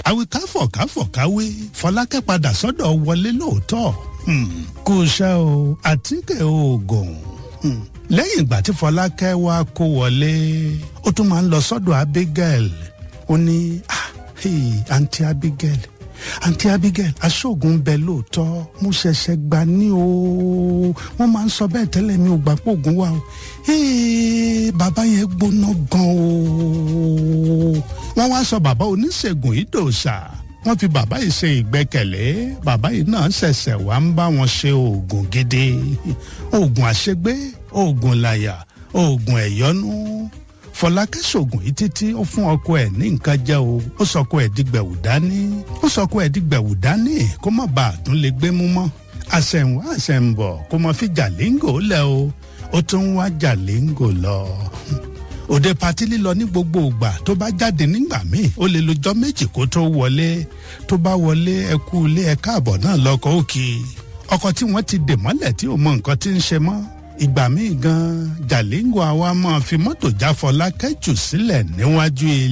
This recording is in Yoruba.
àwìkáfọ̀ káfọ̀ káwé fọlákẹ́ padà sọ́dọ̀ wọlé lóòótọ́ kò ṣe o àtíkè oògùn lẹ́yìn ìgbà tí fọlákẹ́ wá kó wọlé ó tún máa ń lọ sọ́dọ̀ abigail ó ní àǹtí abigail àǹtí abigail aṣọ́gun bẹ lóòótọ́ mo ṣẹ̀ṣẹ̀ gbà ní o wọ́n máa ń sọ bẹ́ẹ̀ tẹ́lẹ̀ mi ò gbà pé oògùn wà o bàbá yẹn gbóná gan o wọ́n wá sọ bàbá oníṣègùn yìí dòṣà wọ́n fi bàbá yìí ṣe ìgbẹ́kẹ̀lé bàbá yìí náà ṣẹ̀ṣẹ̀ wá ń bá wọn ṣe oògùn gidi oògùn àṣegbé oògùn làyà oògùn ẹ̀yọ́nú fọlákẹ́ ṣoògùn yìí títí ó fún ọkọ ẹ̀ ní nǹkan jẹ́ o ó sọ ọkọ ẹ̀ dìgbẹ̀wù dání ó sọ ọkọ ẹ̀ dìgbẹ̀wù dání kó má bàa tún lè gbé mú mọ́ àṣẹ̀wọ̀n àṣẹ̀ǹbọ̀ kó má fi jàlíngò lẹ̀ o ó tún wá jàlíngò lọ òde patí lílọ ní gbogbo ìgbà tó bá jáde nígbà míì ó lè lọ́jọ́ méjì kó tó wọlé tó bá wọlé ẹ kú ilé ẹ káàbọ̀ náà lọkọ òkè ọkọ tí wọ́n ti dè mọ́lẹ̀ tí ò mọ nǹkan tí ń ṣe mọ́ ìgbà míì gan jàlíngò àwa máa fi mọ́tò jáfọlá kẹ́jù sílẹ̀ níwájú ilé.